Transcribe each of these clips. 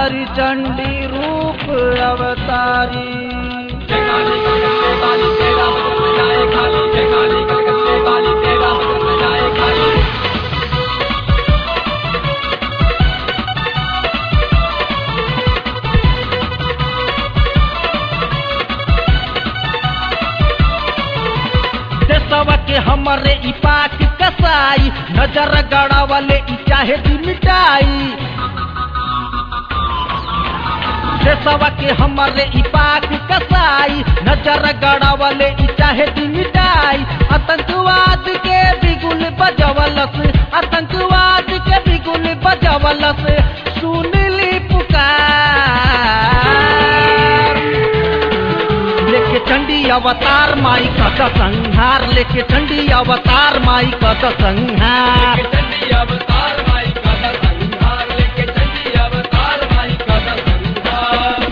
हरि चंडी रूप अवतारी जय काली कलकत्ते वाली तेरा बदन जाए खाली जय काली कलकत्ते वाली तेरा बदन जाए खाली देशवा के हमरे ई पाक कसाई नजर गड़ावले ई चाहे दी मिटाई देशवा के हमरे ई पाक कसाई नजर गड़ावले ई चाहे दी मिटाई आतंकवाद के बिगुल बजवलस आतंकवाद के बिगुल बजवलस सुनली पुकार लेके चंडी अवतार माई कत संहार लेके चंडी अवतार माई कत संहार लेके चंडी अवतार माई का संहार लेके चंडी अवतार माई का संहार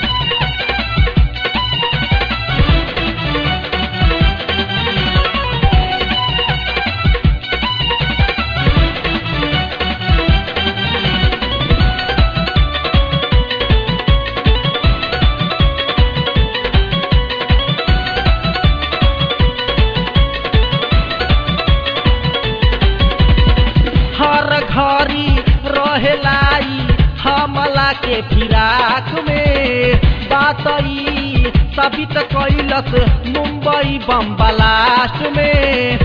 हर घड़ी रहेलाई हमला के फिराक में बात ई साबित कैलस मुंबई बम ब्लास्ट में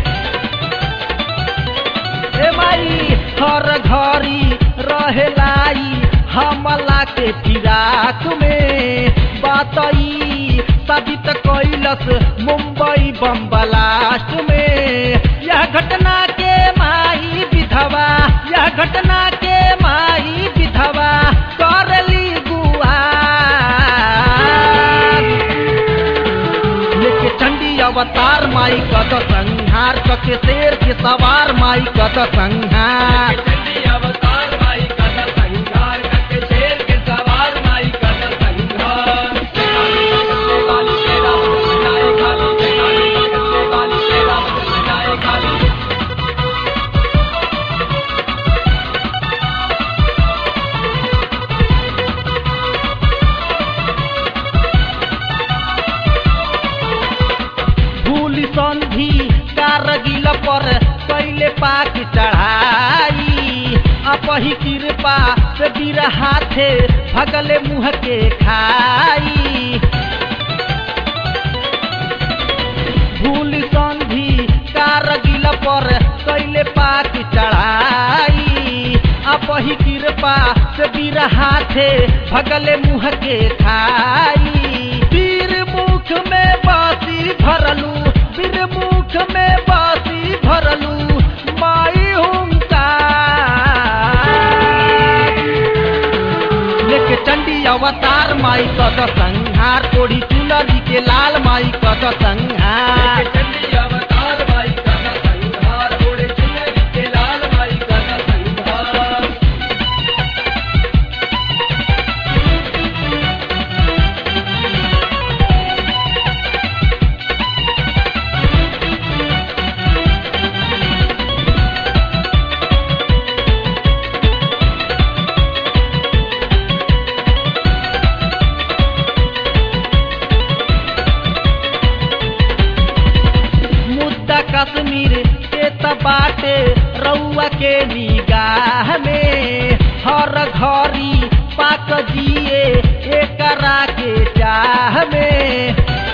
ए माई हर घड़ी रहेलाई हमला के फिराक में बात ई साबित कैलस मुंबई बम ब्लास्ट में यह घटना के माई विधवा यह घटना के माई विधवा करली गुआ लेके चंडी अवतार माई कत संहार कके शेर के सवार माई कत संहार लेके चंडी अवतार माई का संहार करके शेर के सवार माई का संहार जय काली कलकत्ते वाली तेरा बदन जाए खाली जय काली कलकत्ते वाली तेरा बदन जाए खाली भूल संधि कारगिल पर कैले पाक चढ़ाई अपही कृपा से बीर हाथे भगले मुँह के खाई भूल संधि कारगिल पर कैले पाक चढ़ाई अपही कृपा से बीर हाथे भगले मुँह के खाई वीर मुख में बासी भरलू वीर मुख में बासी भरलू माई हुंकार लेके चंडी अवतार माई कद संहार ओढ़ी चुनरी के लाल माई कद संहार लेके चंडी अवतार माई का संहार ओढ़े चुनरी के लाल माई का संहार मुद्दा कश्मीर के त बाटे रउआ के निगाह में हर घड़ी पाक जिए एकरा के चाह में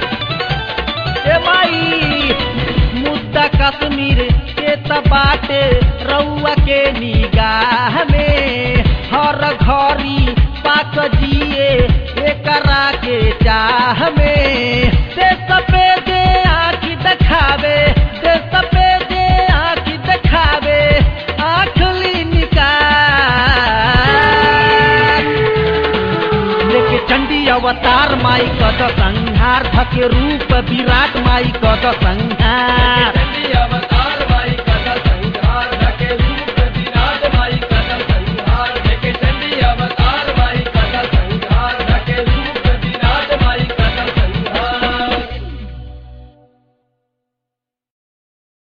ए माई मुद्दा कश्मीर के त बाटे रउआ के निगाह में हर घड़ी पाक जिए एकरा के चाह में से सफेद आँखी देखावे से सफेद आँखी देखावे आँखली निकाल लेके चंडी अवतार माई कद संहार धके रूप विराट माई कद संहार चंडी